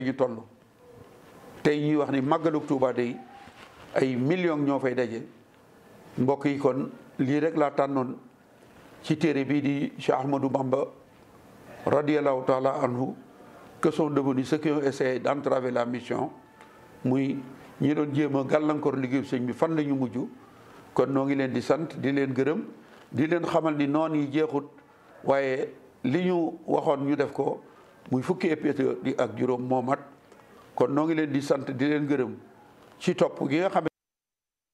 ñu toll tey ñuy wax ni màggalug Tuuba day ay millions ñoo fay daje mbokk yi kon lii rek laa tànnoon ci téere bii di Cheikh Ahmadou Bamba radiallahu taala anhu que sont devenus ceux qui ont essayé d'entraver la mission muy ñi doon jéem a gàllankoor liggéeyu sëñ bi fan la ñu mujj kon noo ngi leen di sant di leen gërëm di leen xamal ni noon yi jeexut waaye li ñu waxoon ñu def ko muy fukki épisode di ak juróom moomat kon noo ngi leen di sant di leen gërëm ci topp gi nga xam